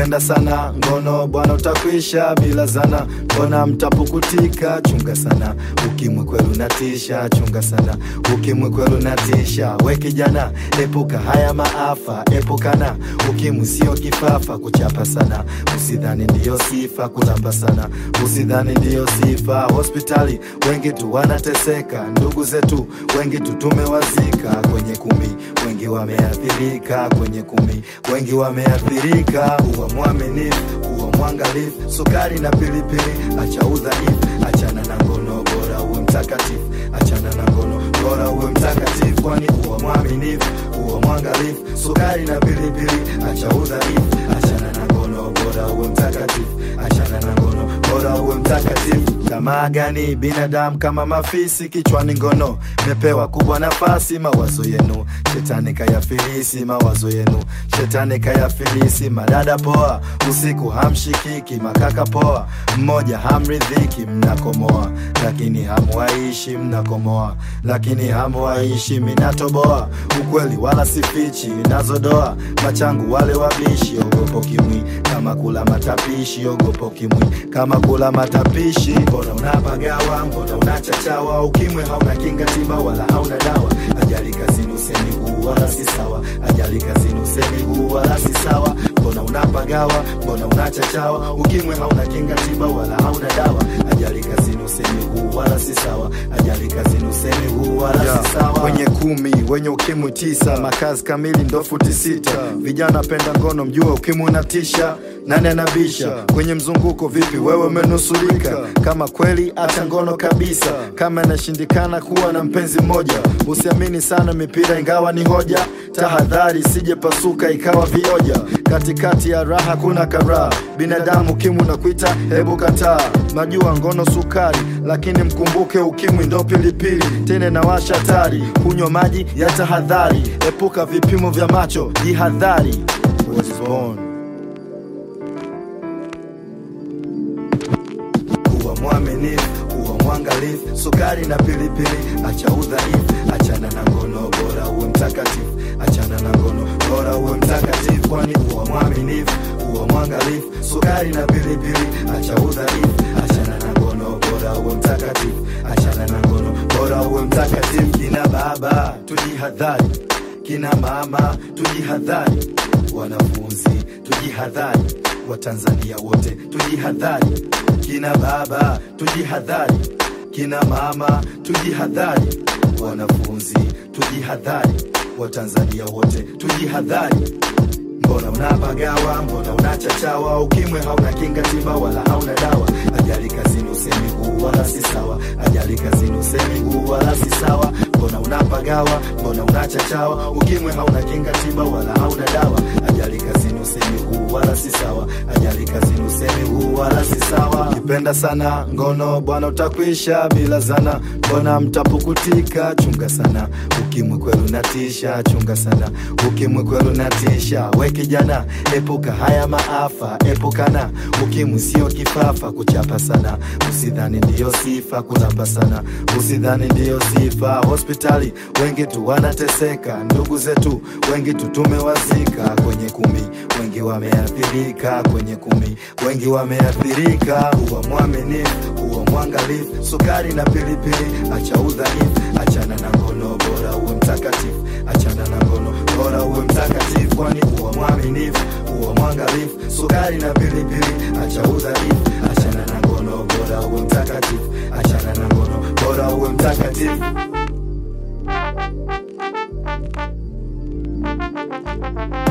Kipenda sana ngono bwana, utakwisha bila zana. Mbona mtapukutika? Chunga sana, ukimwi kwelu natisha. Chunga sana, ukimwi kwelu natisha. We kijana, epuka haya maafa, epukana. Ukimwi sio kifafa, kuchapa sana. Usidhani ndiyo sifa, kulamba sana. Usidhani ndiyo sifa. Hospitali wengi tu wanateseka, ndugu zetu wengi tu tumewazika kwenye kumi, wengi wameathirika kwenye kumi, wengi wameathirika. Kuwa mwaminifu, kuwa mwangalifu, sukari na pilipili, acha udhaifu, achana na ngono, bora uwe mtakatifu, achana na ngono, bora uwe mtakatifu, kwani kuwa mwaminifu, kuwa mwangalifu, sukari na pilipili, acha udhaifu, achana na ngono, bora uwe mtakatifu, achana na ngono, bora uwe mtakatifu. Tamaa gani binadamu kama mafisi, kichwani ngono, mepewa kubwa nafasi, mawazo yenu shetani kayafilisi, mawazo yenu shetani kayafilisi. Madada poa, usiku hamshikiki, makaka poa, mmoja hamridhiki, mnakomoa lakini hamuwaishi, mnakomoa lakini hamuwaishi. Minatoboa ukweli wala sifichi, nazodoa machangu wale wabishi. Ogopo kimwi kama kula matapishi, ogopo kimwi kama kula matapishi. Mbona unapagawa, mbona unachachawa? Ukimwi hauna kinga tiba wala hauna dawa. Ajali kazini usemi huu wala si sawa, ajali kazini usemi huu wala si sawa. Mbona unapagawa, mbona unachachawa? Ukimwi hauna kinga tiba wala hauna dawa. Ajali kazini usemi huu wala si sawa, ajali kazini usemi huu wala Yeah. si sawa. Wenye kumi, wenye ukimwi tisa, makazi kamili ndo futi sita. Vijana penda ngono, mjue ukimwi unatisha. Nani anabisha kwenye mzunguko? Vipi wewe umenusurika? Kama kweli acha ngono kabisa, kama inashindikana kuwa na mpenzi mmoja. Usiamini sana mipira ingawa ni hoja, tahadhari sije pasuka ikawa vioja. Katikati ya raha kuna karaha, binadamu ukimwi unakuita, hebu kataa. Najua ngono sukari, lakini mkumbuke ukimwi ndo pilipili, tena inawasha hatari. Kunywa maji ya tahadhari, epuka vipimo vya macho, jihadhari. Was born. kuwa mwaminifu, kuwa mwangalifu, sukari na pilipili, acha udhaifu, achana na ngono, bora uwe mtakatifu, achana na ngono, bora uwe mtakatifu, kwani kuwa mwaminifu, kuwa mwangalifu, sukari na pilipili, acha udhaifu, achana na ngono, bora uwe mtakatifu, achana na ngono, bora uwe mtakatifu. Kina baba tujihadhari, kina mama tujihadhari, wanafunzi tujihadhari, Watanzania wote tujihadhari, kina baba tujihadhari, kina mama tujihadhari, wanafunzi tujihadhari, Watanzania wote tujihadhari. Mbona unapagawa, mbona unachachawa? Ukimwi hauna kinga tiba wala hauna dawa. Ajali kazini usemi huu wala si sawa, ajali kazini usemi huu wala si sawa. Mbona unapagawa, mbona unachachawa? Ukimwi hauna kinga tiba wala hauna dawa. Ajali kazini usemi huu wala si sawa, ajali kazini usemi huu wala si sawa. Kipenda sana ngono bwana, utakwisha bila zana. Mbona mtapukutika? Chunga sana, ukimwi kwelu natisha. Chunga sana, ukimwi kwelu natisha. We kijana, epuka haya maafa, epukana. Ukimwi sio kifafa, kuchapa sana. Usidhani ndiyo sifa, kulamba sana. Usidhani ndiyo sifa. Hospitali wengi tu wanateseka, ndugu zetu wengi tu tumewazika kwenye kumi, wengi wameathirika kwenye kumi, wengi wameathirika. Kuwa mwaminifu, kuwa mwangalifu, sukari na pilipili, acha udhaifu, achana na ngono, bora uwe mtakatifu, achana na ngono, bora uwe mtakatifu, kwani kuwa mwaminifu, kuwa mwangalifu, sukari na pilipili, acha udhaifu, achana na ngono, bora uwe mtakatifu, achana na ngono, bora uwe mtakatifu.